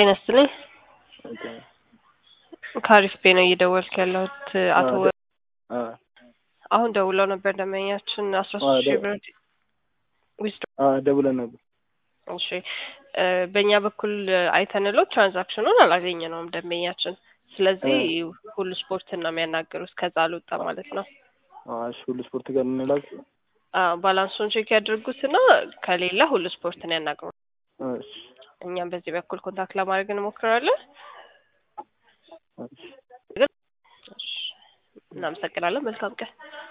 ጤና ይስጥልኝ። ኦኬ። ከአሪፍ ቤ ነው እየደወልክ ያለሁት አቶ አዎ፣ ወ- አ አሁን ደውለው ነበር ደንበኛችን አስራ አዎ፣ ሶስት ሺህ ደ- ብር ዊዝድሮ አ ደውለን ነበር። እሺ እ በእኛ በኩል አይተንለው ትራንዛክሽኑን አላገኘነውም ደንበኛችን። ስለዚህ ሁሉ ስፖርትን ነው የሚያናገሩት ከዛ አልወጣ ማለት ነው። አ እሺ፣ ሁሉ ስፖርት ጋር እንላክ። አዎ ባላንሱን ቼክ ያድርጉትና ከሌለ ሁሉ ስፖርትን ያናግሩ። እሺ፣ እኛም በዚህ በኩል ኮንታክት ለማድረግ እንሞክራለን። እሺ። እሺ፣ እናመሰግናለን። መልካም ቀን።